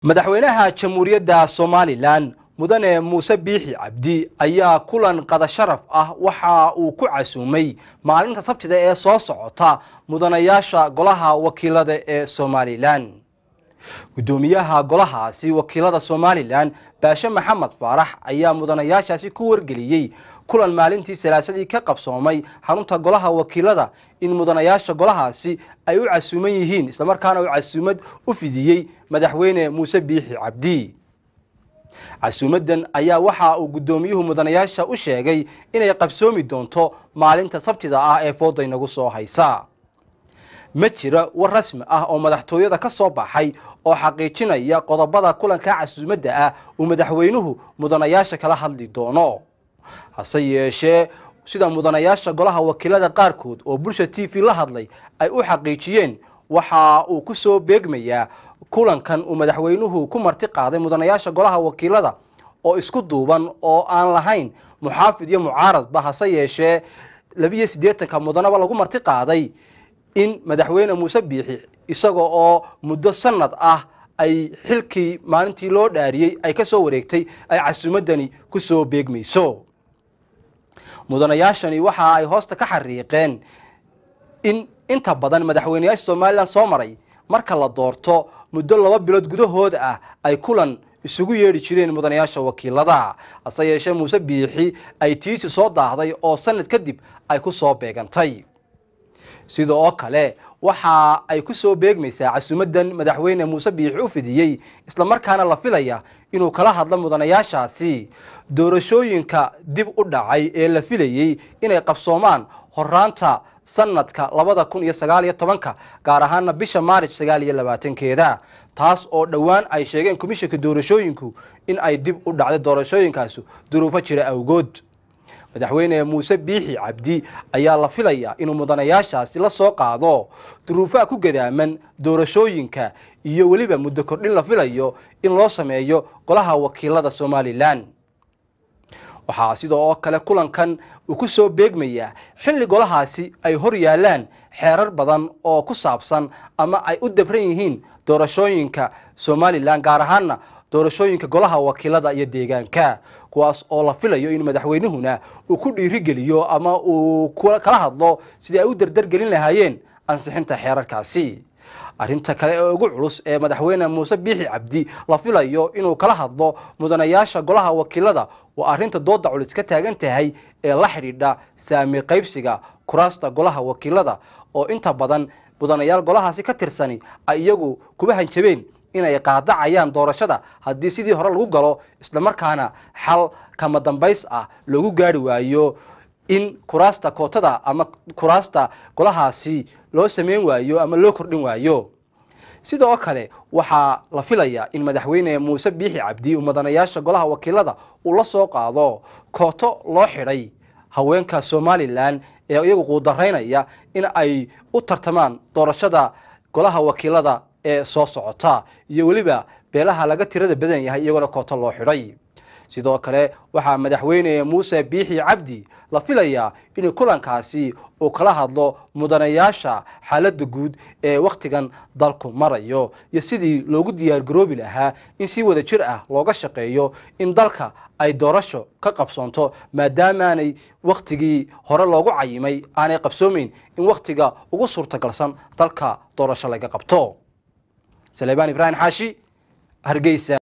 madaxweynaha jamhuuriyadda somalilan mudane muuse biixi cabdi ayaa kulan qada sharaf ah waxa uu ku casuumay maalinta sabtida ee soo socota mudanayaasha golaha wakiilada ee somalilan guddoomiyaha golahaasi wakiilada somalilan baashe maxamed faarax ayaa mudanayaashaasi ku wargeliyey kulan maalintii salaasadii ka qabsoomay xarunta golaha wakiilada in mudanayaasha golahaasi ay u casuuman yihiin islamarkaana uu casuumad u fidiyey madaxweyne muuse biixi cabdi casuumadan ayaa waxa uu guddoomiyuhu mudanayaasha u sheegay inay qabsoomi doonto maalinta sabtida ah ee fooda inagu soo haysa ma jira war rasmi ah oo madaxtooyada ka soo baxay oo xaqiijinaya qodobada kulanka casuumadda ah uu madaxweynuhu mudanayaasha kala hadli doono hase yeeshee sida mudanayaasha golaha wakiilada qaarkood oo bulsha t v la hadlay ay u xaqiijiyeen waxa uu ku soo beegmayaa kulankan uu madaxweynuhu ku marti qaaday mudanayaasha golaha wakiilada oo isku duuban oo aan lahayn muxaafid iyo mucaaradba hase yeeshee labiyo siddeetanka mudanaba lagu marti qaaday in madaxweyne muuse biixi isaga oo muddo sanad ah ay xilkii maalintii loo dhaariyey ay ka soo wareegtay ay casuumaddani ku soo beegmayso mudanayaashani waxa ay hoosta ka xariiqeen in inta badan madaxweyneyaasha somalilan soo maray marka la doorto muddo laba bilood gudahooda ah ay kulan isugu yeedhi jireen mudanayaasha wakiilada hase yeeshee muuse biixi ay tiisi soo daahday oo sanad kadib ay ku soo beegantay sida oo kale waxa ay ku soo beegmaysaa casuumadan madaxweyne muuse biixi u fidiyey islamarkaana la filaya inuu kala hadlo mudanayaashaasi doorashooyinka dib u dhacay ee la filayey inay qabsoomaan horaanta sanadka labada kun iyo sagaal iyo tobanka gaar ahaana bisha maarij sagaal iyo labaatankeeda taas oo dhowaan ay sheegeen komishanka doorashooyinku in ay dib u dhacday doorashooyinkaasu duruufo jira awgood madaxweyne muuse biixi cabdi ayaa la filayaa inuu mudanayaashaasi la soo qaado duruufaha ku gadaaman doorashooyinka iyo weliba muddo kordhin la filayo in loo sameeyo golaha wakiilada somalilan waxaa sidoo oo kale kulankan uu ku soo beegmayaa xilli golahaasi ay hor yaalaan xeerar badan oo ku saabsan ama ay u dabran yihiin doorashooyinka somalilan gaar ahaana doorashooyinka golaha wakiilada iyo deegaanka kuwaas oo la filayo in madaxweynuhuna uu ku dhiirigeliyo ama uu kala hadlo sidii ay u dardargelin lahaayeen ansixinta xeerarkaasi arrinta kale ee ugu culus ee madaxweyne muuse biixi cabdi la filayo inuu kala hadlo mudanayaasha golaha wakiilada waa arrinta dooda culus ka taagan tahay ee la xidhiidha saami qaybsiga kuraasta golaha wakiilada oo inta badan mudanayaal golahaasi ka tirsani ay iyagu kuba hanjabeen inay qaadacayaan doorashada haddii sidii hore lagu galo islamarkaana xal kama dambays ah loogu gaari waayo in kuraasta kootada ama kuraasta golahaasi loo sameyn waayo ama loo kordhin waayo sidoo kale waxaa la filayaa in madaxweyne muuse biixi cabdi uu mudanayaasha golaha wakiilada uu la soo qaado kooto loo xidhay haweenka somalilan ee iyagu quudaraynaya in ay u tartamaan doorashada golaha wakiilada ee soo socota iyo weliba beelaha laga tirada badan yahay iyagoona kooto loo xidhay sidoo kale waxaa madaxweyne muuse biixi cabdi la filayaa in kulankaasi uu kala hadlo mudanayaasha xaaladda guud ee wakhtigan dalku marayo iyo sidii loogu diyaargaroobi lahaa in si wada jir ah looga shaqeeyo in dalka ay doorasho ka qabsoonto maadaamaanay wakhtigii hore loogu cayimay aanay qabsoomeyn in wakhtiga ugu suurtagalsan dalka doorasho laga qabto salebaan ibraahim xaashi hargeysa